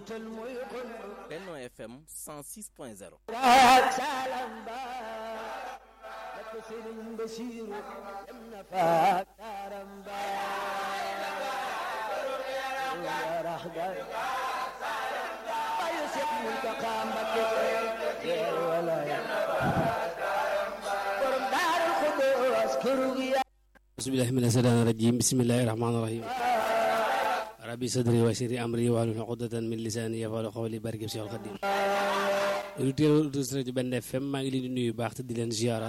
Benno FM 106.0 bismillahi mina shaytaani rajim bismillahi rahmaani rahim rabbi sadri wa sirri amri wahlul uqdatan min lisaani yafqahu qawli barke Seexul Xadim auditeurs auditrices rajo Benn FM maa ngi leen di nuyu baax te di leen ziara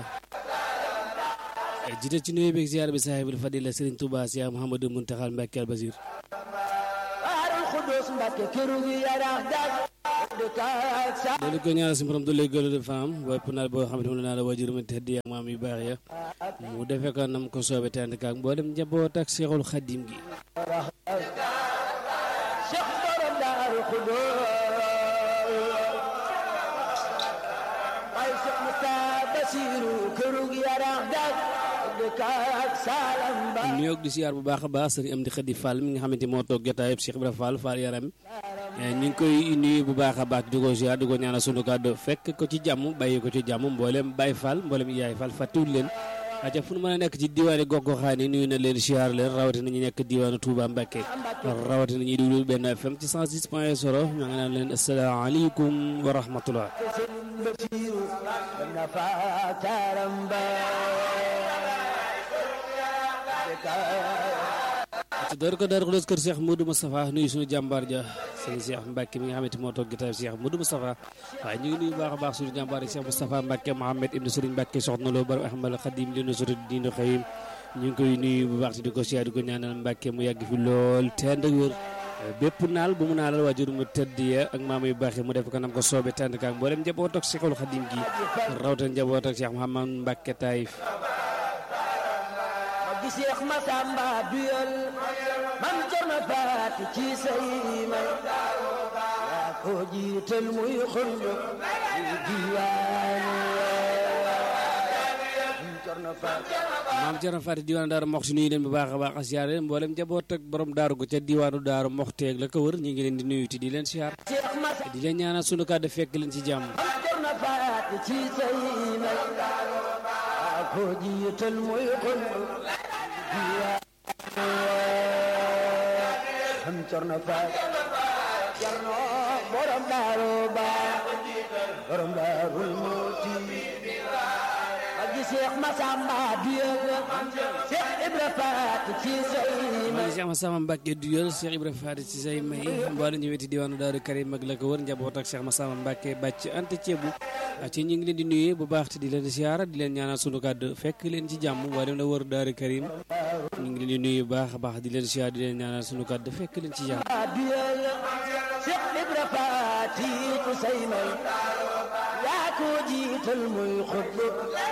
jiite ci nuyu beeg ziara bi saahibul fadila Serigne Touba Cheikh Mouhamadou Mountakhal Mbacké al Basir loolu ko ñaanal si borom doole gëlu de femme bopp naa boo xam ne moom la naa la waajur ma tëdd ak maam yu baax ya mu defee ko nam ko soobe te ànd ak mboolem njaboot ak Seexul Xadim gi nuyoog di siyaar bu baax a baax sëriñ Amdi Xadi Fall mi nga xamante moo toog jotaayub Cheikh Ibra Fall Fall yaram ñu ngi koy nuyu bu baax a baax di ko siyaar di ko ñaanal sunu kàddu fekk ko ci jàmm bàyyi ko ci jàmm mboolem Baye Fall mboolem Yaay Fall fàttiwul leen aca fu nu mën a nekk ci diwaani gox-goxaan yi nuyu na leen siyaar leen rawatina ñu nekk diwaanu Touba Mbacké rawatina ñuy déglu Benn FM ci 106 point 0 ñoo ngi naan leen asalaamaaleykum wa rahmatullah ci door ko door ko kër Cheikh Modou Moustapha nuyu suñu jàmbaar ja sëñ Cheikh Mbacke mi nga xamante moo toog gitaay Cheikh Modou Moustapha waaye ñu ngi nuyu baax a baax suñu jàmbaar ja Cheikh Moustapha Mbacke Mohamed ibnu Serigne Mbacke soxna loo bar Ahmad Khadim li nu sori diinu xëyim ñu ngi koy nuyu bu baax te di ko siyaar di ko ñaanal Mbacke mu yàgg fi lool te ànd ak wér bépp naal bu mu naalal waajur mu tëdd ya ak maam yu baax yi mu def ko nam ko soobe tànd kaak mboolem njaboot ak Cheikhul Khadim gi rawtan njaboot ak Cheikh Mouhamad Mbacke Taïf Seex Masamba duyal man jorna faati ci say may yaa ko jiital muy xundu di diwaanu jorna faati maam Cerno Faati diwaanu Daaru Moxti nuyu leen bu baax a baax a siyaare mboolem njaboot ak borom daaru gu ca diwaanu Daaru Moxti ak la ko wër ñu ngi leen di nuyu te di leen siyaar di leen ñaanal sunu kàddu fekk leen ci jàmm man jorna faati ci say may yaa ko jiital muy xundu am corno faat corno borom daaru ba borom daarul mooti magi Seex Masamba duyal Seex Ibra Faat ci say may Seex Masamba Mbàkke duyal Seex Ibra Faat ci say may mboole ñu weti diwaanu Daaru Karim ak la ko wër njaboot ak Seex Masamba Mbàkke bàcc ante ceebu ci ñu ngi leen di nuyu bu baax te di leen siyaara di leen ñaanal sunu kàddu fekk leen ci jàmm waa dem la wër Daaru Karim ñu ngi leen di nuyu bu baax a baax di leen siyaara di leen ñaanal sunu kàddu fekk leen ci jàmm duyal Seex Ibra Faat ci say may yaa ko jiital muy xutbu